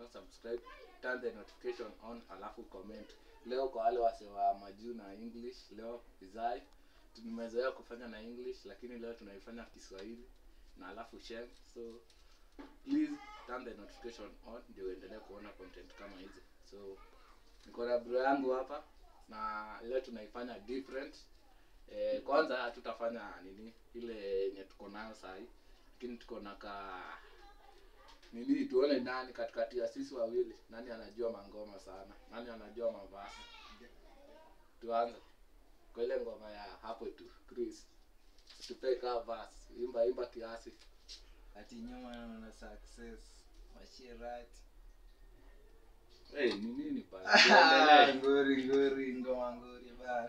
not subscribe turn the notification on alafu comment leo kwa wale wase wa majuu na english leo izai tumezoea kufanya na english lakini leo tunaifanya kiswahili na alafu sheng so please turn the notification on ndio uendelee kuona content kama hizi so niko na bro yangu hapa na leo tunaifanya different eh, kwanza hatutafanya nini ile yenye tuko nayo sahii lakini tuko na ka nini tuone nani katikati ya sisi wawili nani anajua mangoma sana nani anajua mavasi tuanze kwa ile ngoma ya hapo tu chris tupe kaa vas imba imba kiasi ati nyuma na success mashirati hey, ni nini pale Tuendelee. ngori ngori ngoma ngori bana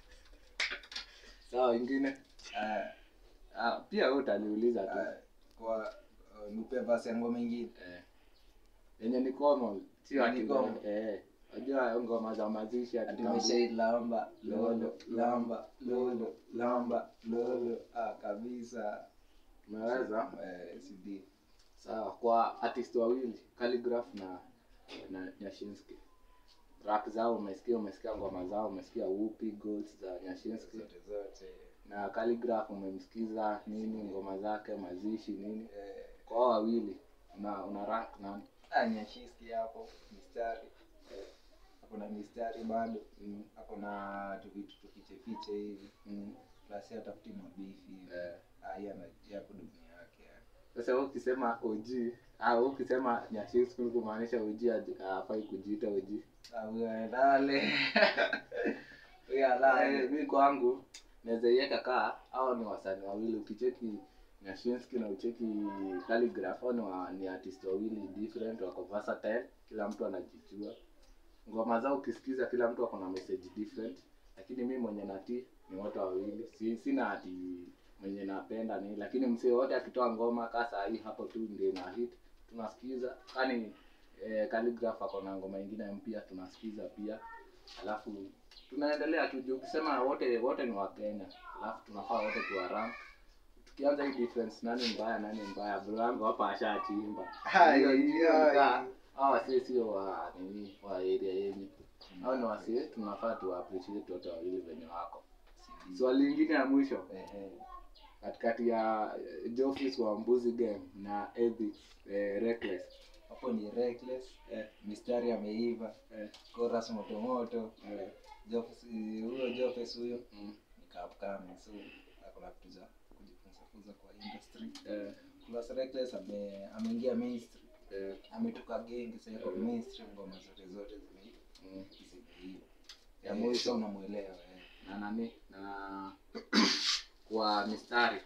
sawa ingine Ah, ah, pia wewe utaniuliza tu ah, kwa uh, nipe basi ya ngoma ingine eh. yenye ni common sio Yenye ati ni common. eh unajua ngoma za mazishi ati ati tambu- meshailamba lolo lamba lolo lamba lolo ah kabisa umeweza eh CD sawa kwa artist wawili Calligraph na na Nyashinsky rap zao umesikia umesikia ngoma zao umesikia Whoopi Goals za Nyashinsky zote zote na Calligraph umemsikiza nini ngoma zake mazishi nini eh kwa hao wawili una una rank nani ah nyashiski hapo mistari eh hapo na mistari bado mm, hapo na tuvitu tufichefiche hivi mm, plus hata tafuti mabifi hivi eh. ah yeye ana yako dunia yake yani. Sasa wewe ukisema OG au ukisema Nyashinsky ni kumaanisha OG hadi- hafai kujiita OG ah huyo alale huyo Eh, alale mi kwangu naweza iweka kaa au ni wasanii wawili ukicheki Nyashinsky na ucheki Calligraph au ni, wa, ni artist wawili different wako versatile kila mtu anajijua ngoma zao ukisikiza kila mtu ako na message different lakini mi mwenye nati ni wote wawili si, sina ati mwenye napenda ni lakini msee wote akitoa ngoma kaa saa hii hapo tu ndio na hit tunasikiza kani eh, Calligraph ako na ngoma ingine mpya tunasikiza pia alafu tunaendelea tu juu ukisema wote wote ni wakenya alafu tunafaa wote tuwa rank tukianza hii difference nani mbaya nani mbaya bro yangu hapa ashachimba Hai, Hiyo- hiyo hai. ni kaa, hao wasee sio wa nini wa area yenyu au ni wasee tunafaa tu appreciate wote wawili venye wako swali lingine ya mwisho Ehe. katikati ya eh, Geoffrey wa Mbuzi Game na Ethics eh, Reckless hapo ni reckless eh, mistari ameiva eh, chorus moto moto eh, Jofes huyo Jofes huyo mm, ni kapkame so akona vitu za kujifunza funza kwa industry eh, plus reckless ame ameingia mainstream eh, ametoka gengi sasa yuko Mm. mainstream ngoma zote zote zime mm. zimeiva Ya Eh, mwisho. so unamuelewa eh. na nani na kwa mistari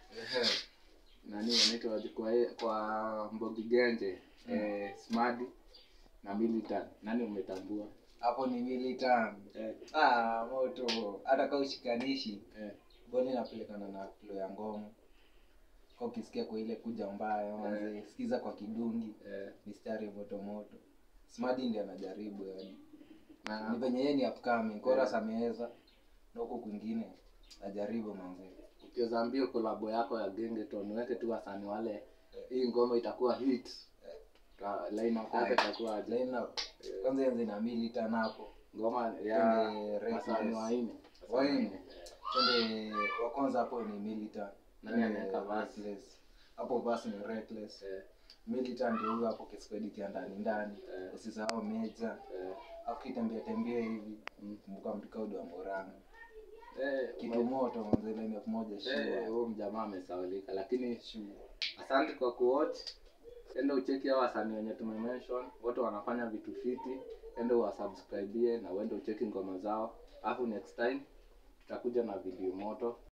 nani wanaitwa aje? kwa kwa Mbogi Genje Mm. eh, Smadi na Militan nani umetambua hapo ni militan eh, ah moto hata kama ushikanishi eh, mbona inapelekana na flow ya ngoma kwa ukisikia kwa ile kuja mbaya manze sikiza kwa kidungi eh, mistari moto moto smadi ndiye anajaribu yani ni na venye yeye ni upcoming chorus ameweza na huko kwingine ajaribu manze ukiweza mbio kolabo yako ya Gengeton weke tu wasanii wale hii ngoma itakuwa hit Ta- line up yake itakuwa aje? line up kwanza yanze na militan hapo ngoma ya Twende Reckless. wasanii wanne Wanne. twende wa kwanza hapo ni militan Nani anaweka verse? Reckless. hapo verse ni reckless eh, militan ndio huyo hapo kiskwedi ya ndani ndani Eh. usisahau meja eh, afu kitembea tembea hivi mm. kumbuka mtikaudo wa moranga eh, kitu moto manze line up moja eh, shua huyo mjamaa amesaulika lakini shua asante kwa kuwatch enda ucheki hao wasanii wenye tumemention wote wanafanya vitu fiti enda uwasubscribie na uende ucheki ngoma zao alafu next time tutakuja na video moto